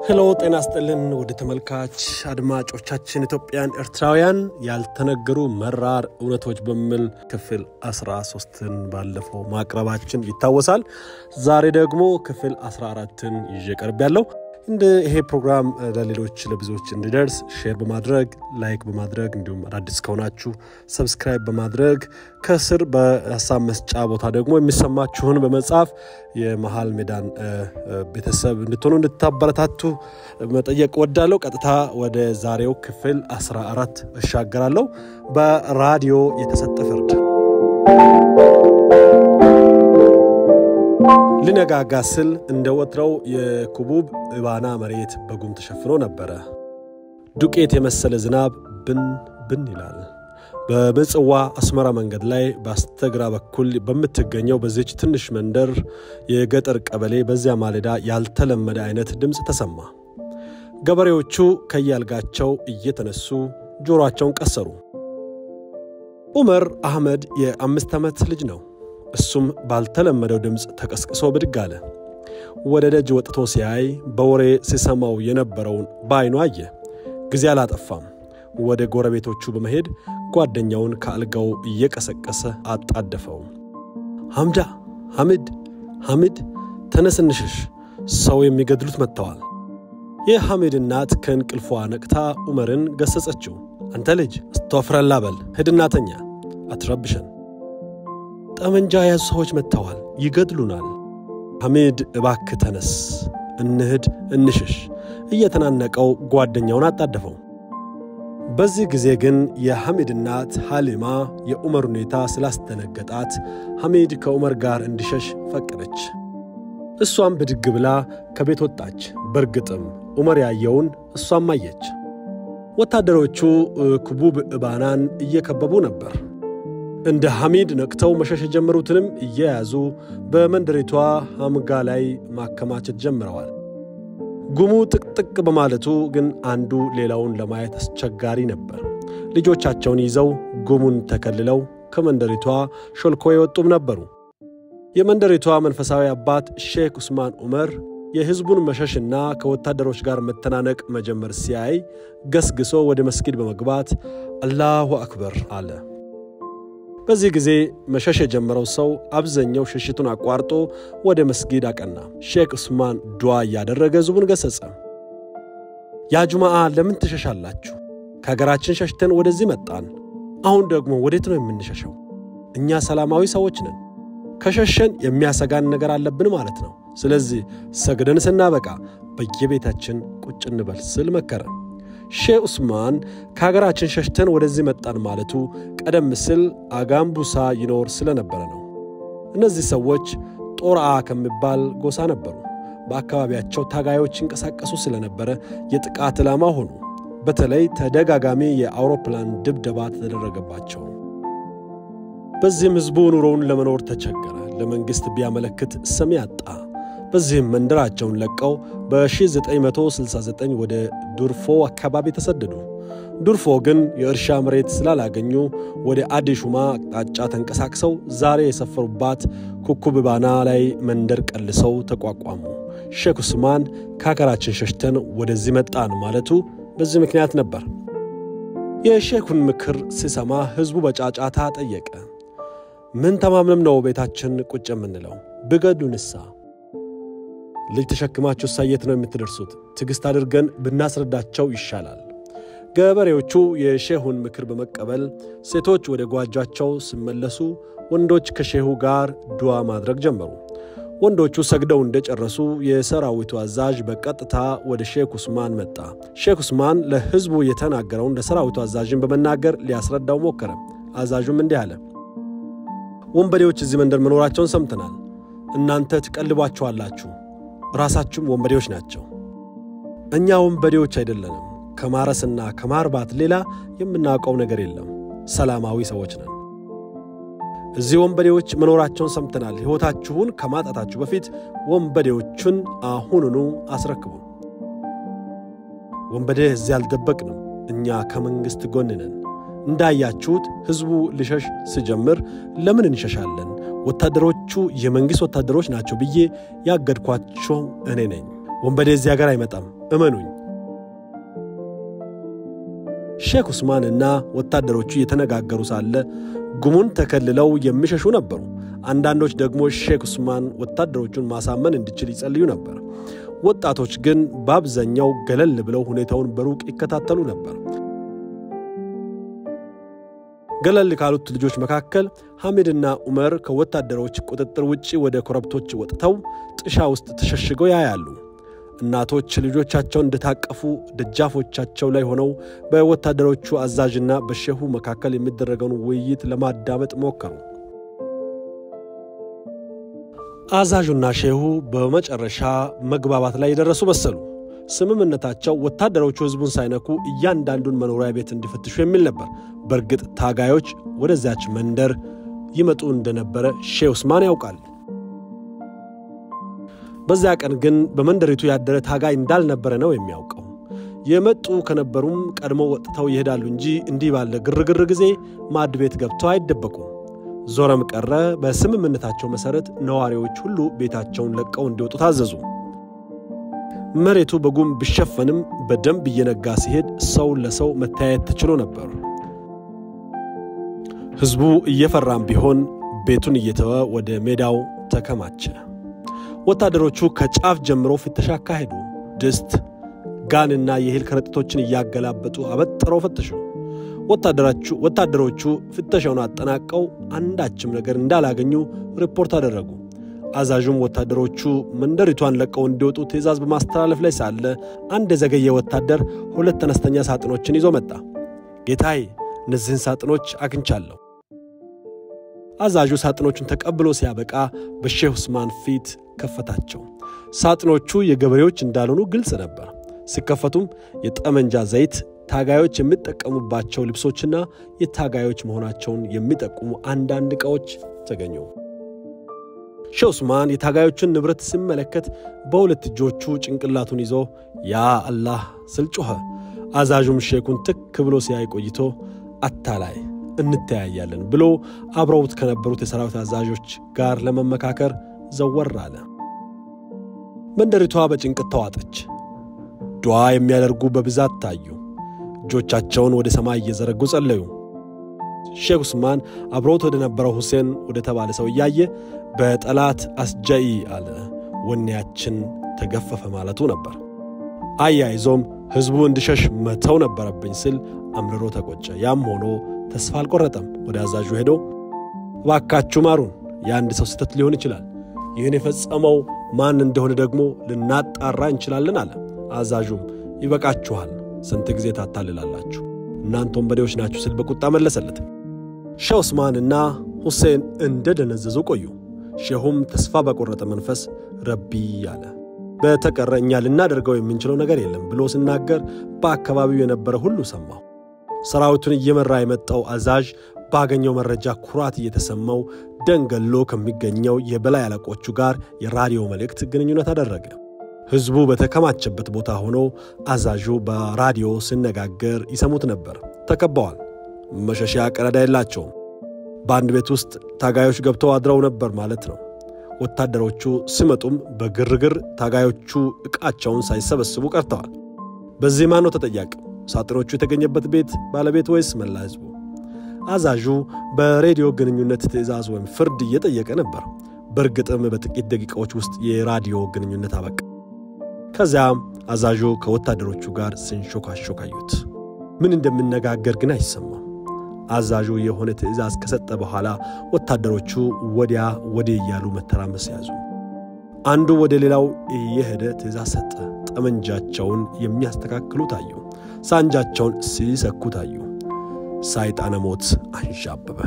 ሄሎ ጤና ስጥልን ወደ ተመልካች አድማጮቻችን ኢትዮጵያን ኤርትራውያን ያልተነገሩ መራር እውነቶች በሚል ክፍል 13ን ባለፈው ማቅረባችን ይታወሳል። ዛሬ ደግሞ ክፍል 14ን ይዤ ቀርብ ያለው እንደ ይሄ ፕሮግራም ለሌሎች ለብዙዎች እንዲደርስ ሼር በማድረግ ላይክ በማድረግ እንዲሁም አዳዲስ ከሆናችሁ ሰብስክራይብ በማድረግ ከስር በሀሳብ መስጫ ቦታ ደግሞ የሚሰማችሁን በመጻፍ የመሀል ሜዳን ቤተሰብ እንድትሆኑ እንድታበረታቱ መጠየቅ ወዳለው ቀጥታ ወደ ዛሬው ክፍል 14 እሻገራለሁ። በራዲዮ የተሰጠ ፍርድ ሊነጋጋ ስል እንደ ወትረው የኩቡብ እባና መሬት በጉም ተሸፍኖ ነበረ። ዱቄት የመሰለ ዝናብ ብን ብን ይላል። በምጽዋ አስመራ መንገድ ላይ በስተግራ በኩል በምትገኘው በዚች ትንሽ መንደር የገጠር ቀበሌ በዚያ ማለዳ ያልተለመደ አይነት ድምፅ ተሰማ። ገበሬዎቹ ከያልጋቸው እየተነሱ ጆሮአቸውን ቀሰሩ። ዑመር አህመድ የአምስት ዓመት ልጅ ነው። እሱም ባልተለመደው ድምፅ ተቀስቅሶ ብድግ አለ። ወደ ደጅ ወጥቶ ሲያይ በወሬ ሲሰማው የነበረውን በዓይኑ አየ። ጊዜ አላጠፋም። ወደ ጎረቤቶቹ በመሄድ ጓደኛውን ከአልጋው እየቀሰቀሰ አጣደፈው። ሐምዳ፣ ሐምድ፣ ሐምድ ተነስ እንሽሽ፣ ሰው የሚገድሉት መጥተዋል። የሐሚድ እናት ከእንቅልፏ ነቅታ ዑመርን ገሰጸችው። አንተ ልጅ አስተወፍረላ በል ሂድና ተኛ፣ አትረብሸን ጠመንጃ የያዙ ሰዎች መጥተዋል፣ ይገድሉናል። ሐሚድ እባክ ተነስ፣ እንሂድ፣ እንሽሽ እየተናነቀው ጓደኛውን አጣደፈው። በዚህ ጊዜ ግን የሐሚድ እናት ሐሊማ የዑመር ሁኔታ ስላስደነገጣት ሐሚድ ከዑመር ጋር እንዲሸሽ ፈቀደች። እሷም ብድግ ብላ ከቤት ወጣች። በርግጥም ዑመር ያየውን እሷም አየች። ወታደሮቹ ኩቡብ እባናን እየከበቡ ነበር። እንደ ሐሚድ ነቅተው መሸሽ የጀመሩትንም እየያዙ በመንደሪቷ ሐምጋ ላይ ማከማቸት ጀምረዋል። ጉሙ ጥቅጥቅ በማለቱ ግን አንዱ ሌላውን ለማየት አስቸጋሪ ነበር። ልጆቻቸውን ይዘው ጉሙን ተከልለው ከመንደሪቷ ሾልኮ የወጡም ነበሩ። የመንደሪቷ መንፈሳዊ አባት ሼክ ዑስማን ዑመር የሕዝቡን መሸሽና ከወታደሮች ጋር መተናነቅ መጀመር ሲያይ ገስግሶ ወደ መስጊድ በመግባት አላሁ አክበር አለ። በዚህ ጊዜ መሸሽ የጀመረው ሰው አብዛኛው ሽሽቱን አቋርጦ ወደ መስጊድ አቀና። ሼክ ዑስማን ዱዓ እያደረገ ሕዝቡን ገሰጸ። ያ ጁማዓ ለምን ትሸሻላችሁ? ከሀገራችን ሸሽተን ወደዚህ መጣን። አሁን ደግሞ ወዴት ነው የምንሸሸው? እኛ ሰላማዊ ሰዎች ነን። ከሸሸን የሚያሰጋን ነገር አለብን ማለት ነው። ስለዚህ ሰግደን ስናበቃ በየቤታችን ቁጭ እንበል ስል መከረ። ሼህ ዑስማን ከሀገራችን ሸሽተን ወደዚህ መጣን ማለቱ ቀደም ሲል አጋምቡሳ ይኖር ስለነበረ ነው። እነዚህ ሰዎች ጦርአ ከሚባል ጎሳ ነበሩ። በአካባቢያቸው ታጋዮች ይንቀሳቀሱ ስለነበረ የጥቃት ዕላማ ሆኑ። በተለይ ተደጋጋሚ የአውሮፕላን ድብደባ ተደረገባቸው። በዚህም ሕዝቡ ኑሮውን ለመኖር ተቸገረ። ለመንግሥት ቢያመለክት ሰሚ አጣ። በዚህም መንደራቸውን ለቀው በ1969 ወደ ዱርፎ አካባቢ ተሰደዱ። ዱርፎ ግን የእርሻ መሬት ስላላገኙ ወደ አዲሹማ አቅጣጫ ተንቀሳቅሰው ዛሬ የሰፈሩባት ኩኩብባና ላይ መንደር ቀልሰው ተቋቋሙ። ሼክ ዑስማን ከሀገራችን ሸሽተን ወደዚህ መጣን ማለቱ በዚህ ምክንያት ነበር። የሼኩን ምክር ሲሰማ ሕዝቡ በጫጫታ ጠየቀ። ምን ተማምነም ነው ቤታችን ቁጭ የምንለው? ብገዱንሳ ልጅ ተሸክማችሁ ሳየት ነው የምትደርሱት? ትዕግሥት አድርገን ብናስረዳቸው ይሻላል። ገበሬዎቹ የሼሁን ምክር በመቀበል ሴቶች ወደ ጓጃቸው ሲመለሱ፣ ወንዶች ከሼሁ ጋር ዱዓ ማድረግ ጀመሩ። ወንዶቹ ሰግደው እንደጨረሱ የሰራዊቱ አዛዥ በቀጥታ ወደ ሼክ ዑስማን መጣ። ሼክ ዑስማን ለሕዝቡ የተናገረውን ለሰራዊቱ አዛዥን በመናገር ሊያስረዳው ሞከረ። አዛዡም እንዲህ አለ። ወንበዴዎች እዚህ መንደር መኖራቸውን ሰምተናል። እናንተ ትቀልቧቸዋላችሁ ራሳችሁም ወንበዴዎች ናቸው። እኛ ወንበዴዎች አይደለንም። ከማረስና ከማርባት ሌላ የምናውቀው ነገር የለም። ሰላማዊ ሰዎች ነን። እዚህ ወንበዴዎች መኖራቸውን ሰምተናል። ሕይወታችሁን ከማጣታችሁ በፊት ወንበዴዎቹን አሁኑኑ አስረክቡ። ወንበዴ እዚህ አልደበቅንም። እኛ ከመንግሥት ጎን ነን። እንዳያችሁት ሕዝቡ ሊሸሽ ሲጀምር ለምን እንሸሻለን? ወታደሮቹ የመንግሥት ወታደሮች ናቸው ብዬ ያገድኳቸው እኔ ነኝ። ወንበዴ እዚህ ሀገር አይመጣም። እመኑኝ። ሼክ ዑስማን እና ወታደሮቹ እየተነጋገሩ ሳለ ጉሙን ተከልለው የሚሸሹ ነበሩ። አንዳንዶች ደግሞ ሼክ ዑስማን ወታደሮቹን ማሳመን እንዲችል ይጸልዩ ነበር። ወጣቶች ግን በአብዛኛው ገለል ብለው ሁኔታውን በሩቅ ይከታተሉ ነበር። ገለል ካሉት ልጆች መካከል ሐሚድና ዑመር ከወታደሮች ቁጥጥር ውጭ ወደ ኮረብቶች ወጥተው ጥሻ ውስጥ ተሸሽገው ያያሉ። እናቶች ልጆቻቸውን እንደታቀፉ ደጃፎቻቸው ላይ ሆነው በወታደሮቹ አዛዥና በሼሁ መካከል የሚደረገውን ውይይት ለማዳመጥ ሞከሩ። አዛዡና ሼሁ በመጨረሻ መግባባት ላይ የደረሱ መሰሉ። ስምምነታቸው ወታደሮቹ ሕዝቡን ሳይነኩ እያንዳንዱን መኖሪያ ቤት እንዲፈትሹ የሚል ነበር። በእርግጥ ታጋዮች ወደዚያች መንደር ይመጡ እንደነበረ ሼህ ዑስማን ያውቃል። በዚያ ቀን ግን በመንደሪቱ ያደረ ታጋይ እንዳልነበረ ነው የሚያውቀው። የመጡ ከነበሩም ቀድሞ ወጥተው ይሄዳሉ እንጂ እንዲህ ባለ ግርግር ጊዜ ማድ ቤት ገብተው አይደበቁም። ዞረም ቀረ በስምምነታቸው መሠረት ነዋሪዎች ሁሉ ቤታቸውን ለቀው እንዲወጡ ታዘዙ። መሬቱ በጉም ቢሸፈንም በደንብ እየነጋ ሲሄድ ሰው ለሰው መተያየት ተችሎ ነበር። ሕዝቡ እየፈራም ቢሆን ቤቱን እየተወ ወደ ሜዳው ተከማቸ። ወታደሮቹ ከጫፍ ጀምሮ ፍተሻ አካሄዱ። ድስት፣ ጋንና የእህል ከረጢቶችን እያገላበጡ አበጥረው ፈተሹ። ወታደሮቹ ፍተሻውን አጠናቀው አንዳችም ነገር እንዳላገኙ ሪፖርት አደረጉ። አዛዡም ወታደሮቹ መንደሪቷን ለቀው እንዲወጡ ትዕዛዝ በማስተላለፍ ላይ ሳለ አንድ የዘገየ ወታደር ሁለት አነስተኛ ሳጥኖችን ይዞ መጣ። ጌታዬ፣ እነዚህን ሳጥኖች አግኝቻለሁ። አዛዡ ሳጥኖቹን ተቀብሎ ሲያበቃ በሼህ ዑስማን ፊት ከፈታቸው። ሳጥኖቹ የገበሬዎች እንዳልሆኑ ግልጽ ነበር። ሲከፈቱም የጠመንጃ ዘይት፣ ታጋዮች የሚጠቀሙባቸው ልብሶችና የታጋዮች መሆናቸውን የሚጠቁሙ አንዳንድ ዕቃዎች ተገኙ። ሼህ ዑስማን የታጋዮቹን ንብረት ሲመለከት በሁለት እጆቹ ጭንቅላቱን ይዞ ያ አላህ ስል ጮኸ። አዛዡም ሼኩን ትክ ብሎ ሲያይ ቆይቶ አታላይ እንተያያለን ብሎ አብረውት ከነበሩት የሰራዊት አዛዦች ጋር ለመመካከር ዘወር አለ። መንደሪቷ በጭንቀት ተዋጠች። ዱዓ የሚያደርጉ በብዛት ታዩ። እጆቻቸውን ወደ ሰማይ እየዘረጉ ጸለዩ። ሼክ ዑስማን አብሮት ወደ ነበረው ሁሴን ወደ ተባለ ሰው እያየ በጠላት አስጃኢ አለ። ወኔያችን ተገፈፈ ማለቱ ነበር። አያይዞም ሕዝቡ እንዲሸሽ መተው ነበረብኝ ስል አምርሮ ተቆጨ። ያም ሆኖ ተስፋ አልቆረጠም። ወደ አዛዡ ሄዶ እባካችሁ ማሩን፣ የአንድ ሰው ስህተት ሊሆን ይችላል። ይህን የፈጸመው ማን እንደሆነ ደግሞ ልናጣራ እንችላለን አለ። አዛዡም ይበቃችኋል፣ ስንት ጊዜ ታታልላላችሁ? እናንተ ወንበዴዎች ናችሁ ስል በቁጣ መለሰለት። ሼህ ዑስማንና ሁሴን እንደ ደነዘዙ ቆዩ። ሼሁም ተስፋ በቆረጠ መንፈስ ረቢ አለ። በተቀረ እኛ ልናደርገው የምንችለው ነገር የለም ብሎ ሲናገር በአካባቢው የነበረ ሁሉ ሰማሁ። ሰራዊቱን እየመራ የመጣው አዛዥ ባገኘው መረጃ ኩራት እየተሰማው ደንገሎ ከሚገኘው የበላይ አለቆቹ ጋር የራዲዮ መልእክት ግንኙነት አደረገ። ሕዝቡ በተከማቸበት ቦታ ሆኖ አዛዡ በራዲዮ ሲነጋገር ይሰሙት ነበር። ተከበዋል። መሸሻ ቀዳዳ የላቸውም። በአንድ ቤት ውስጥ ታጋዮች ገብተው አድረው ነበር ማለት ነው። ወታደሮቹ ሲመጡም በግርግር ታጋዮቹ ዕቃቸውን ሳይሰበስቡ ቀርተዋል። በዚህ ማን ነው ተጠያቂው? ሳጥኖቹ የተገኘበት ቤት ባለቤት ወይስ መላ ሕዝቡ? አዛዡ በሬዲዮ ግንኙነት ትዕዛዝ ወይም ፍርድ እየጠየቀ ነበር። በእርግጥም በጥቂት ደቂቃዎች ውስጥ የራዲዮ ግንኙነት አበቃ። ከዚያም አዛዡ ከወታደሮቹ ጋር ሲንሾካሾክ አዩት። ምን እንደሚነጋገር ግን አይሰማም። አዛዡ የሆነ ትዕዛዝ ከሰጠ በኋላ ወታደሮቹ ወዲያ ወዲህ እያሉ መተራመስ ያዙ። አንዱ ወደ ሌላው እየሄደ ትዕዛዝ ሰጠ። ጠመንጃቸውን የሚያስተካክሉ ታዩ። ሳንጃቸውን ሲሰኩ ታዩ። ሳይጣነ ሞት አንዣበበ።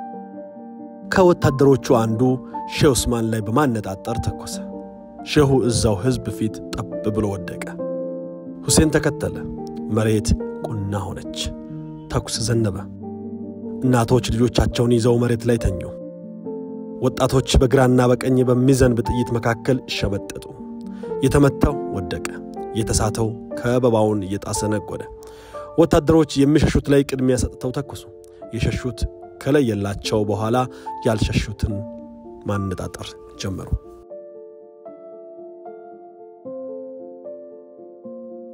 ከወታደሮቹ አንዱ ሼህ ዑስማን ላይ በማነጣጠር ተኮሰ። ሼሁ እዛው ሕዝብ ፊት ጠብ ብሎ ወደቀ። ሁሴን ተከተለ። መሬት ቁና ሆነች። ተኩስ ዘነበ። እናቶች ልጆቻቸውን ይዘው መሬት ላይ ተኙ። ወጣቶች በግራና በቀኝ በሚዘንብ ጥይት መካከል ሸመጠጡ። የተመታው ወደቀ፣ የተሳተው ከበባውን እየጣሰ ነጎደ። ወታደሮች የሚሸሹት ላይ ቅድሚያ ሰጥተው ተኩሱ። የሸሹት ከለየላቸው በኋላ ያልሸሹትን ማነጣጠር ጀመሩ።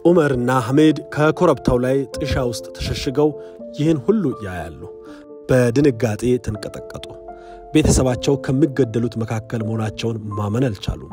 ዑመርና ሐሜድ ከኮረብታው ላይ ጥሻ ውስጥ ተሸሽገው ይህን ሁሉ ያያሉ። በድንጋጤ ተንቀጠቀጡ። ቤተሰባቸው ከሚገደሉት መካከል መሆናቸውን ማመን አልቻሉም።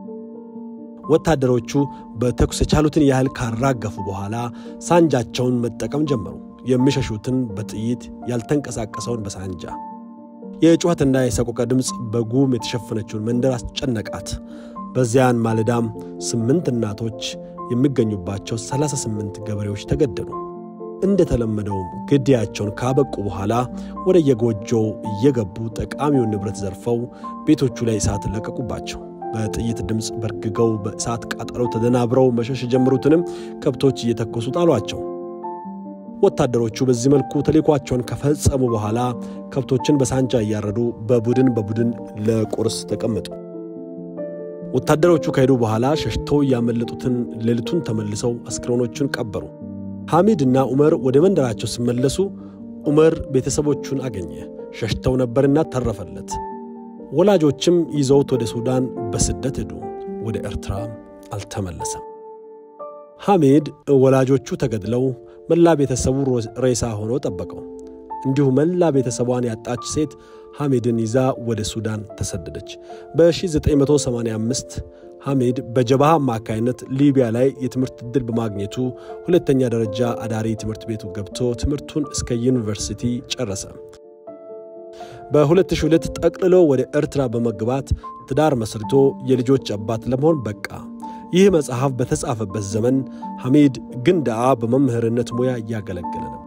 ወታደሮቹ በተኩስ የቻሉትን ያህል ካራገፉ በኋላ ሳንጃቸውን መጠቀም ጀመሩ። የሚሸሹትን በጥይት ያልተንቀሳቀሰውን በሳንጃ። የጩኸትና የሰቆቀ ድምፅ በጉም የተሸፈነችውን መንደር አስጨነቃት። በዚያን ማለዳም ስምንት እናቶች የሚገኙባቸው 38 ገበሬዎች ተገደሉ። እንደተለመደውም ግድያቸውን ካበቁ በኋላ ወደ የጎጆው እየገቡ ጠቃሚውን ንብረት ዘርፈው ቤቶቹ ላይ እሳት ለቀቁባቸው። በጥይት ድምፅ በርግገው በእሳት ቃጠሎ ተደናብረው መሸሽ የጀመሩትንም ከብቶች እየተኮሱ ጣሏቸው። ወታደሮቹ በዚህ መልኩ ተልዕኳቸውን ከፈጸሙ በኋላ ከብቶችን በሳንጃ እያረዱ በቡድን በቡድን ለቁርስ ተቀመጡ። ወታደሮቹ ከሄዱ በኋላ ሸሽተው ያመለጡትን ሌሊቱን ተመልሰው አስክሬኖቹን ቀበሩ። ሐሚድና ዑመር ወደ መንደራቸው ሲመለሱ ዑመር ቤተሰቦቹን አገኘ። ሸሽተው ነበርና ተረፈለት። ወላጆችም ይዘውት ወደ ሱዳን በስደት ሄዱ። ወደ ኤርትራ አልተመለሰም። ሐሚድ ወላጆቹ ተገድለው መላ ቤተሰቡ ሬሳ ሆኖ ጠበቀው። እንዲሁ መላ ቤተሰቧን ያጣች ሴት ሐሚድን ይዛ ወደ ሱዳን ተሰደደች። በ1985 ሐሚድ በጀብሃ አማካይነት ሊቢያ ላይ የትምህርት ዕድል በማግኘቱ ሁለተኛ ደረጃ አዳሪ ትምህርት ቤቱ ገብቶ ትምህርቱን እስከ ዩኒቨርሲቲ ጨረሰ። በ2002 ጠቅልሎ ወደ ኤርትራ በመግባት ትዳር መስርቶ የልጆች አባት ለመሆን በቃ። ይህ መጽሐፍ በተጻፈበት ዘመን ሐሚድ ግንዳአ በመምህርነት ሙያ እያገለገለ ነው።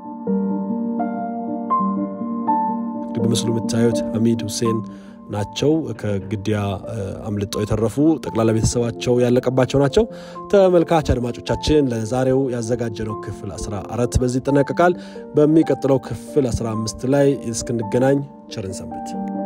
በምስሉ የምታዩት ሐሚድ ሁሴን ናቸው። ከግድያ አምልጠው የተረፉ ጠቅላላ ቤተሰባቸው ያለቀባቸው ናቸው። ተመልካች አድማጮቻችን ለዛሬው ያዘጋጀነው ክፍል 14 በዚህ ይጠናቀቃል። በሚቀጥለው ክፍል 15 ላይ እስክንገናኝ ቸርን ሰንብት።